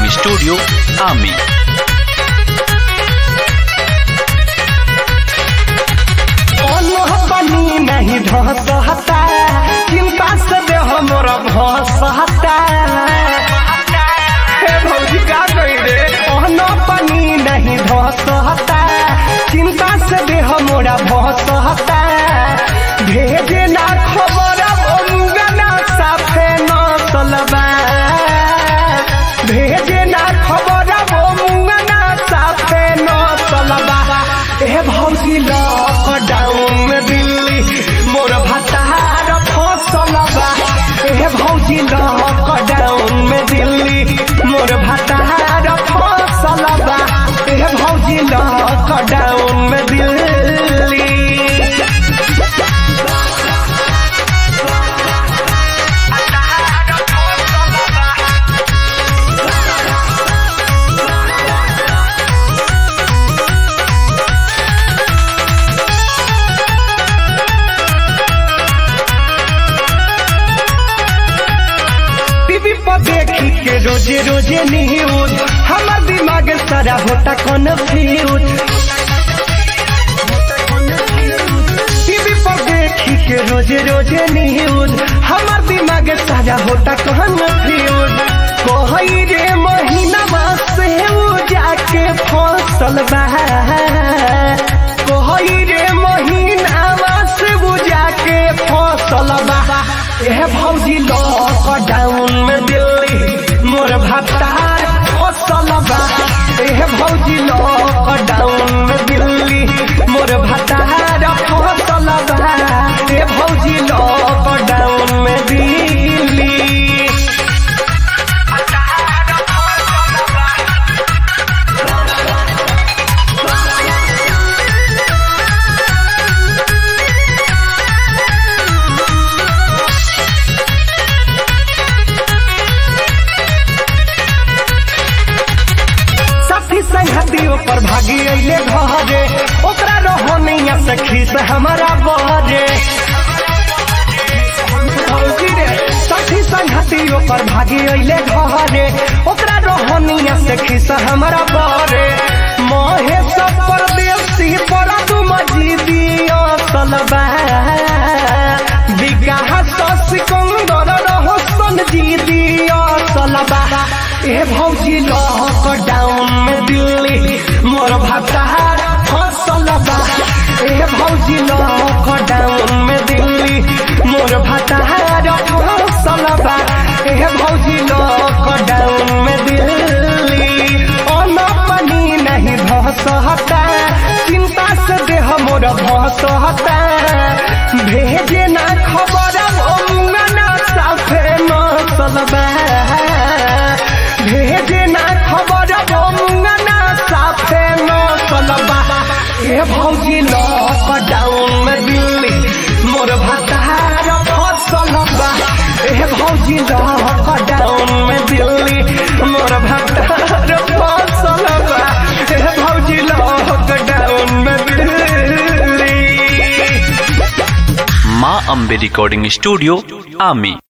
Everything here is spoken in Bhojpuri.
Recording Studio, Ami. ओनह बनी नहीं धसहता चिंता से दे हमरा भसहता हे भौजी का कही रे ओनह बनी नहीं धसहता चिंता से दे हमरा भसहता भेजे ना खबर ओमुगना साफे न चलबा भेजे ना खबर ओमुगना साफे न चलबा ए भौजी लॉकडाउन में दिल्ली मोर भतार फसल बा ए भौजी लॉकडाउन में दिल्ली मोर भतार फसल बा ए भौजी लॉकडाउन में दिल्ली टीवी पर देखी के रोजे रोजे न्यूज हमार दिमाग सारा होता कन्फ्यूज टीवी पर देखी के रोजे रोजे न्यूज हमार दिमाग सारा होता कन्फ्यूज कोई रे महीना से उ जाके फसल बा कोई रे महीना से उ जाके फसल बा ए भौजी लॉकडाउन में दिल्ली मोर भत्तार फसल बा ए भौजी लॉकडाउन में दिल्ली मोर भत्तार फसल बा ए भौजी लॉकडाउन में दिल्ली साथी संगतियों पर भागी अइले घरे ओकरा रहनिया सखी से हमारा बहरे भौजी रे, साथी संगतियों पर भागी अइले घरे ओकरा रहनिया सखी से हमारा बहरे महेश परदेसी पर तुम जीदियो सलबा विकास सिकंदर रहसन जीदियो सलबा ए भौजी लॉकडाउन में दिल्ली मोर भतार फसल बा ए भौजी लॉकडाउन में दिल्ली मोर भतार फसल बा ए भौजी लॉकडाउन में दिल्ली अन पानी नहीं भसहता चिंता से देह मोर भसहता भेजे ना खबर ओंगना साफे मसलबा भेजे ना खबर ओंगना साफे मसलबा ए भौजी लॉकडाउन में दिल्ली मोर भतार फसल बा ए भौजी लॉकडाउन में दिल्ली मोर भतार फसल बा ए भौजी लॉकडाउन में Delhi Ma Ambe Recording Studio, Ami.